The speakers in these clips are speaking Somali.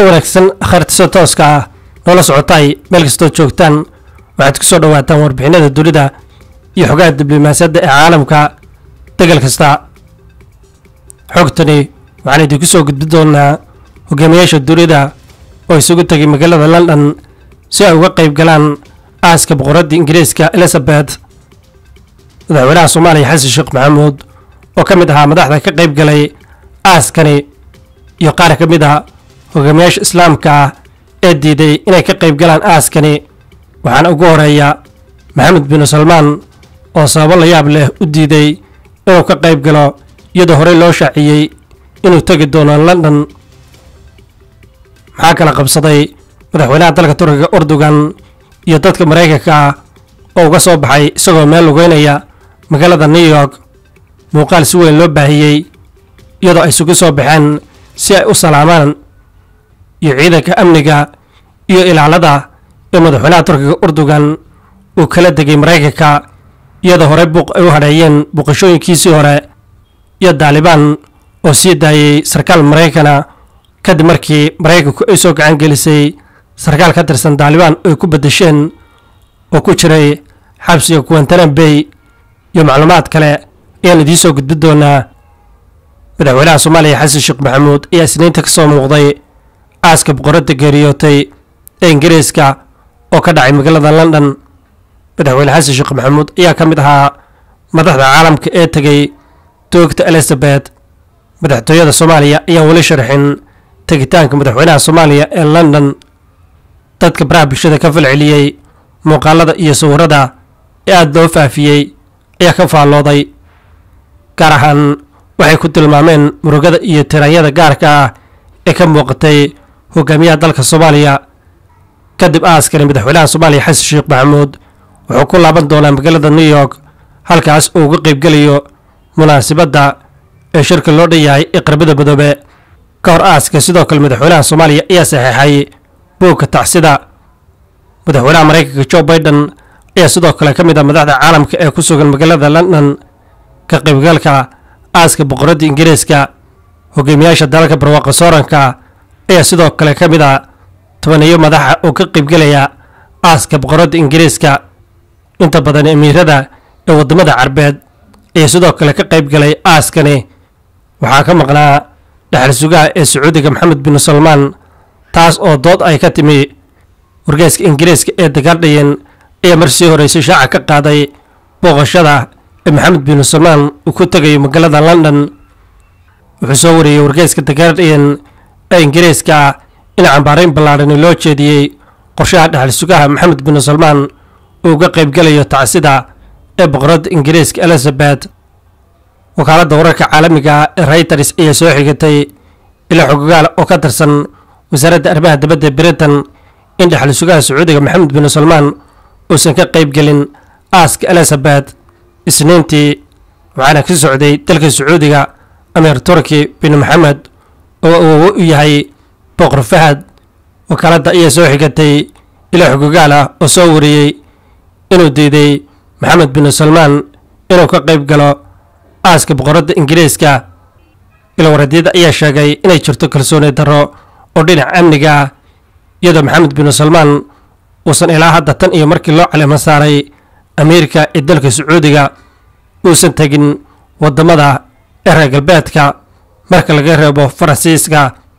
wanaagsan khayrtiso tooska ah noola socotay meel kastoo joogtaan waxaad ku soo dhowaataan warbixinada dunida iyo xogaha diblomaasiyadda ee caalamka degal kasta xogtani waxaan idinku soo gudbi doonaa hogaamiyaasha dunida oo isugu tegay magaalada london si ay uga qayb galaan aaska boqoradda ingiriiska elizabeth madaxweynaha soomaaliya xasan sheekh maxamuud oo ka mid ahaa madaxda ka qayb galay aaskani iyo qaar ka mid a hogaamiyaasha islaamka ah ee diiday inay ka qayb galaan aaskani waxaana ugu horeeya maxamed binu salmaan oo sababo la yaab leh u diiday inuu ka qayb galo iyadoo horey loo shaaciyey inuu tegi doono london maxaa kala qabsaday madaxweynaha dalka turkiga urdugan iyo dadka maraykanka ah oo uga soo baxay isagoo meel lugeynaya magaalada new york muuqaal si weyn loo baahiyey iyadoo ay isugu soo baxeen si ay u salaamaan iyo ciidanka amniga iyo ilaalada ee madaxweynaha turkiga urdugan uu kala degay maraykanka iyadoo horey buuq ay u hadheeyeen buuqashooyinkiisii hore iyo daalibaan oo sii daayey sarkaal maraykana kadib markii maraykanku ay soo gacan gelisay sarkaal ka tirsan daalibaan ay ku beddesheen oo ku jiray xabsiga kuwantanan bay iyo macluumaad kale ayaan idiin soo gudbi doonaa madaxweynaha soomaaliya xasan sheekh maxamuud ayaa isniinta ka soo muuqday aaska boqoradda geeriyootay ee ingiriiska oo ka dhacay magaalada london madaxweyne xasan sheekh maxamuud ayaa ka mid ahaa madaxda caalamka ee tegey doogta elizabeth madaxtooyada soomaaliya ayaan weli sharxin tegitaanka madaxweynaha soomaaliya ee london dadka baraha bulshada ka falceliyey muuqaalada iyo sawirada ee aada loo faafiyey ayaa ka faallooday gaar ahaan waxay ku tilmaameen murugada iyo tiraanyada gaarka ah ee ka muuqatay hogaamiyaha dalka soomaaliya kadib aaskani madaxweynaha soomaaliya xasan sheekh maxamuud wuxuu ku laaban doonaa magaalada new york halkaas uu uga qaybgelayo munaasibadda ee shirka loo dhan yahay ee qarbada midoobe ka hor aaska sidoo kale madaxweynaha soomaaliya ayaa saxeexay buugka tacsida madaxweynaha maraykanka jo biden ayaa sidoo kale ka mid ah madaxda caalamka ee ku sugan magaalada london ka qaybgalka aaska boqoradda ingiriiska hogaamiyaasha dalalka barwaaqa sooranka ayaa sidoo kale ka mid ah tobaniyo madaxa oo ka qaybgelaya aaska boqoradda ingiriiska inta badan emiirada ee waddamada carbeed ayaa sidoo kale ka qayb galay aaskani waxaa ka maqnaa dhexal sugaha ee sacuudiga maxamed bin salmaan taas oo dood ay ka timi wargeyska ingiriiska ee dagaaldhayen ayaa mar sii horeysay shaaca ka qaaday booqashada ee maxamed bin salmaan uu ku tegayo magaalada london wuxuu soo wariyey wargeyska dagaaldhayen ee ingiriiska in cambaarayn ballaadhani loo jeediyey qorshaha dhexal sugaha maxamed bin salmaan uu uga qaybgalayo tacsida ee boqoradda ingiriiska elizabeth wakaaladda wararka caalamiga ee reyters ayaa soo xigatay ila xogogaal oo ka tirsan wasaaradda arrimaha dibadda britain in dhexal sugaha sacuudiga maxamed bin salmaan uusan ka qaybgelin aaska elizabeth isniintii waxaana ka socday dalka sacuudiga amiir turki bin maxamed oo uu u yahay boqor fahad wakaaladda ayaa soo xigatay ila xogogaal ah oo soo wariyey inuu diiday maxamed bin salmaan inuu ka qayb galo aaska boqoradda ingiriiska ilowaradyada ayaa sheegay inay jirto kalsooni darro oo dhinaca amniga ah iyadoo maxamed bin salmaan uusan ilaa hadda tan iyo markii loo calimo saaray amiirka ee dalka sacuudiga uusan tegin waddamada ee reer galbeedka marka laga reebo faransiiska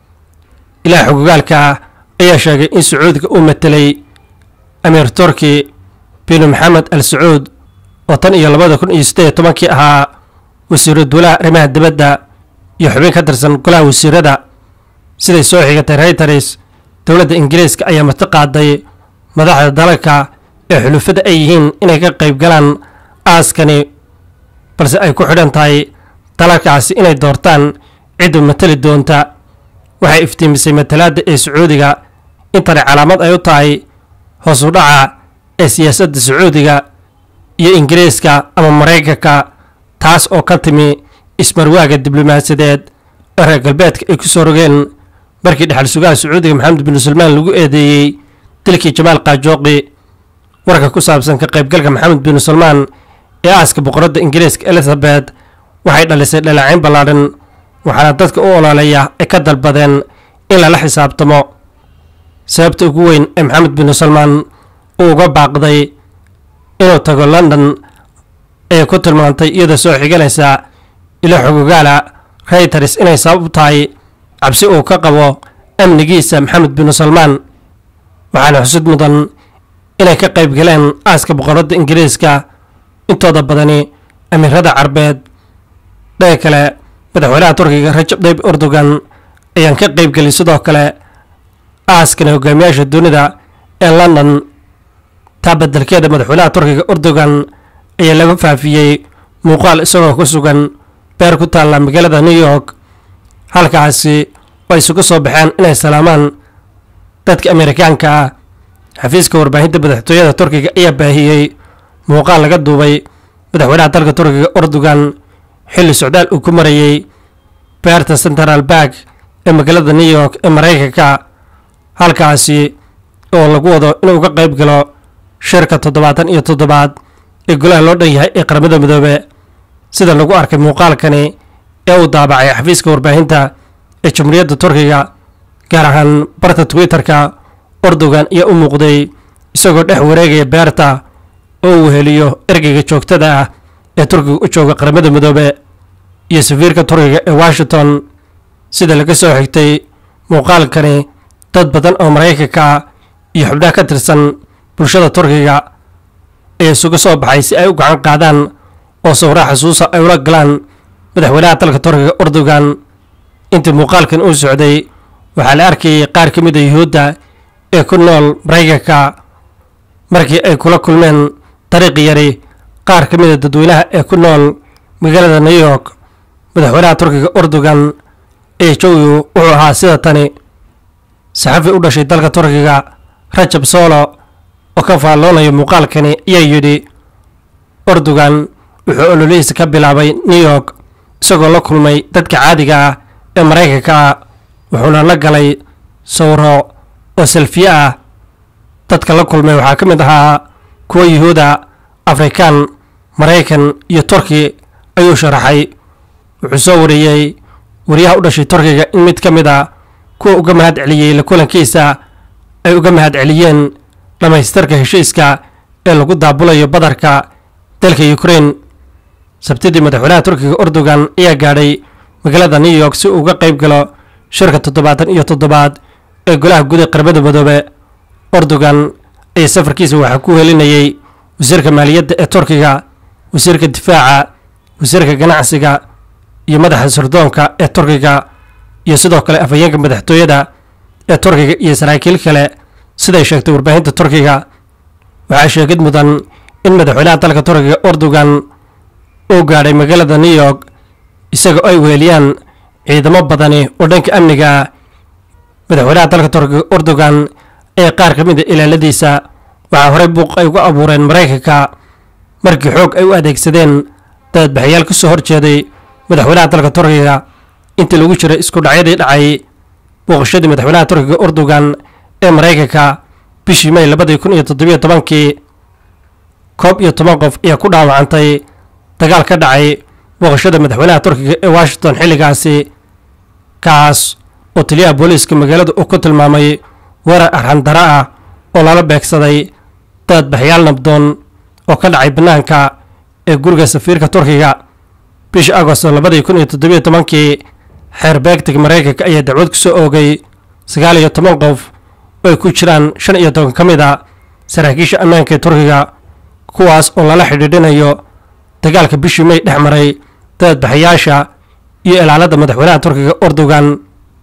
ilaa xogogaalka ayaa sheegay in sacuudiga uu matelay amiir turki bin maxamed al sacuud oo tan iyo labada kun iyo siddeed iyo tobankii ahaa wasiiru duulaha arrimaha dibadda iyo xubin ka tirsan golaha wasiirada siday soo xigatay reyters dowladda ingiriiska ayaa mati qaaday madaxda dalalka ee xulufada ay yihiin inay ka qayb galaan aaskani balse ay ku xidhan tahay dalalkaasi inay doortaan cidda matali doonta waxay iftiimisay matalaadda ee sacuudiga intani calaamad ay u tahay hoos u dhaca ee siyaasadda sacuudiga iyo ingiriiska ama maraykanka taas oo ka timi ismarwaaga diblomaasiyadeed ee reer galbeedka ay ku soo rogeen markii dhexal sugaha sacuudiga maxamed bin salmaan lagu eedeeyey dilkii jamaal kaajooqi warka ku saabsan ka qaybgalka maxamed bin salmaan ee aaska boqoradda ingiriiska elizabeth waxay dhalisay dhaleecayn ballaadhan waxaana dadka u ololeeya ay ka dalbadeen in lala xisaabtamo sababta ugu weyn ee maxamed bin salmaan uu uga baaqday inuu tago london ayay ku tilmaantay iyadoo soo xiganaysa ilo xogogaala reyters inay sabab u tahay cabsi uu ka qabo amnigiisa maxamed bin salmaan waxaana xusud mudan inay ka qayb galeen aaska boqoradda ingiriiska intooda badani amiirada carbeed dhaga kale madaxweynaha turkiga rajab tayyib erdogan ayaan ka qayb gelin sidoo kale aaskana hogaamiyaasha dunida ee london taa bedelkeeda madaxweynaha turkiga erdogan ayaa laga faafiyey muuqaal isagoo ku sugan beer ku taalla magaalada new york halkaasi oo isugu soo baxeen inay salaamaan dadka amerikaanka ah xafiiska warbaahinta madaxtooyada turkiga ayaa baahiyey muuqaal laga duubay madaxweynaha dalka turkiga erdogan xilli socdaal uu ku marayey beerta central bark ee magaalada new york ee maraykanka halkaasi oo lagu wado inuu ka qayb galo shirka toddobaatan iyo toddobaad ee golaha loo dhan yahay ee qaramada midoobe sida lagu arkay muuqaalkani ee uu daabacay xafiiska warbaahinta ee jamhuuriyadda turkiga gaar ahaan barta twitter-ka erdogan ayaa u muuqday isagoo dhex wareegaya beerta oo uu heliyo ergeyga joogtada ah ee turkiga u jooga qaramada midoobe iyo safiirka turkiga ee washington sida laga soo xigtay muuqaalkani dad badan oo maraykanka iyo xubnaha ka tirsan bulshada turkiga ee isugu soo baxay si ay u gacan qaadaan oo sawraa xasuusa ay ula galaan madaxweynaha dalka turkiga erdogan intii muuqaalkan uu socday waxaa la arkayay qaar ka mid a yuhuudda ee ku nool maraykanka markii ay kula kulmeen dariiq yari qaar ka mid a dadweynaha ee ku nool magaalada new york madaxweynaha turkiga erdogan ee jowigu wuxuu ahaa sida tani saxafi u dhashay dalka turkiga rajab solo oo ka faalloonaya muuqaalkani ayaa yidhi erdogan wuxuu ololihiisa ka bilaabay new york isagoo la kulmay dadka caadiga ah ee maraykanka ah wuxuuna la galay sawro oo salfiye ah dadka la kulmay waxaa ka mid ahaa kuwa yuhuuda afrikaan maraykan iyo turki ayuu sharaxay wuxuu soo wariyey wariyaha u dhashay turkiga in mid ka mid a kuwa uga mahad celiyey la kulankiisa ay uga mahad celiyeen dhammaystirka heshiiska ee lagu daabulayo badarka dalka ukraine sabtidii madaxweynaha turkiga erdogan ayaa gaadhay magaalada new york si uu uga qayb galo shirka toddobaatan iyo toddobaad ee golaha guud ee qaramada midoobe erdogan ayaa safarkiisa waxaa ku helinayey wasiirka maaliyadda ee turkiga wasiirka difaaca wasiirka ganacsiga iyo madaxa sirdoonka ee turkiga iyo sidoo kale afhayeenka madaxtooyada ee turkiga iyo saraakiil kale siday sheegtay warbaahinta turkiga waxaa sheegid mudan in madaxweynaha dalka turkiga erdogan uu gaadhay magaalada new york isagoo ay weheliyaan ciidamo badani oo dhanka amniga ah madaxweynaha dalka turkiga erdogan ee qaar ka mid a ilaaladiisa waxaa horey buuq ay uga abuureen maraykanka markii xoog ay u adeegsadeen daadbaxayaal ka soo horjeeday madaxweynaha dalka turkiga intii lagu jiray isku dhacyadii dhacay booqashadii madaxweynaha turkiga erdogan ee maraykanka bishii may labadii kun iyo toddobiyo tobankii koob iyo toban qof ayaa ku dhaawacantay dagaal ka dhacay booqashada madaxweynaha turkiga ee washington xilligaasi kaas oo taliyaha booliiska magaalada uu ku tilmaamay weerar arhandara ah oo lala beegsaday daadbaxyaal nabdoon oo ka dhacay bannaanka ee guriga safiirka turkiga bishii agosto labadii kun iyo toddobiyo tobankii xeer beegtiga maraykanka ayaa dacwad ku soo oogay sagaal iyo toban qof oo ay ku jiraan shan iyo toban ka mid a saraakiisha ammaanka ee turkiga kuwaas oo lala xidhiidhinayo dagaalka bishii may dhex maray daadbaxayaasha iyo ilaalada madaxweynaha turkiga erdogan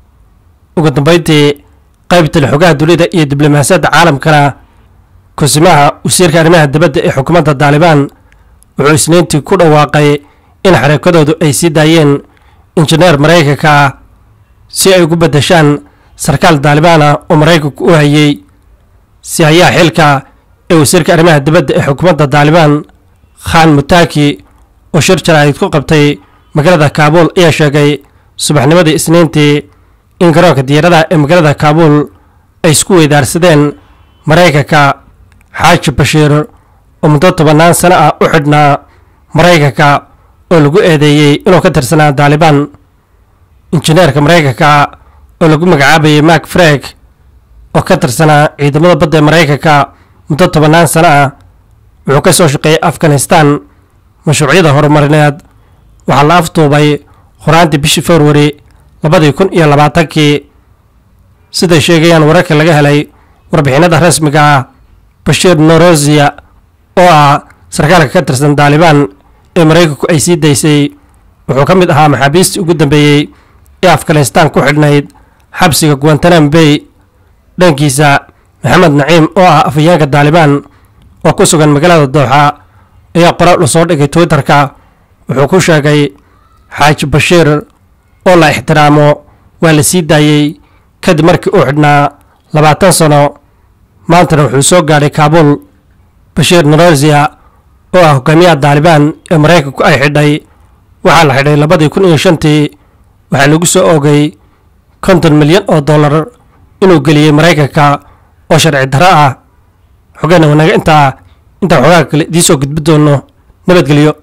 ugu dambeyntii qaybtale xogaha dunida iyo diblomaasiyadda caalamkana kusimaha wasiirka arrimaha dibadda ee xukuumadda daalibaan wuxuu isniintii ku dhawaaqay in xareekadoodu ay sii daayeen injineer maraykanka ah si ay ugu beddeshaan sarkaal daalibaan ah oo maraykanku u hayey si hayaha xilka ee wasiirka arrimaha dibadda ee xukuumadda daalibaan khan mutaki oo shir jaraa'id ku qabtay magaalada kaabuul ayaa sheegay subaxnimadii isniintii in garoonka diyaaradaha ee magaalada kaabuul ay isku weydaarsadeen maraykanka xaaji bashiir oo muddo tobannaan sano ah u xidhnaa maraykanka oo lagu eedeeyey inuu ka tirsanaa daalibaan injineerka maraykanka oo lagu magacaabayay mak freg oo ka tirsanaa ciidamada badda ee maraykanka muddo tobannaan sano ah wuxuu ka soo shaqeeyey afghanistan mashruucyada horumarineed waxaa la afduubay horaantii bishii februari labadii kun iyo labaatankii siday sheegayaan wararka laga helay warbixinada rasmiga ah bashiir norosiya oo ah sarkaalka ka tirsan daalibaan ee maraykanku ay sii daysay wuxuu ka mid ahaa maxaabiistii ugu dambeeyey ee afghanistan ku xidhnayd xabsiga guantanam bay dhankiisa maxamed naciim oo ah afhayeenka daalibaan oo ku sugan magaalada dooxa ayaa qoraal u soo dhigay twitterka wuxuu ku sheegay xaaji bashiir oo la ixtiraamo waa la sii daayey kadib markii uu xidhnaa labaatan sano maantana wuxuu soo gaadhay kaabuul bashiir norosiya oo ah hogaamiyaha daalibaan ee maraykanku ay xidhay waxaa la xidhay labadii kun iyo shantii waxaa lagu soo oogay konton milyan oo dollar inuu geliyey maraykanka oo sharci darro ah xogana wanaga intaa intaan xoogaa kale idiin soo gudbi doono nabadgelyo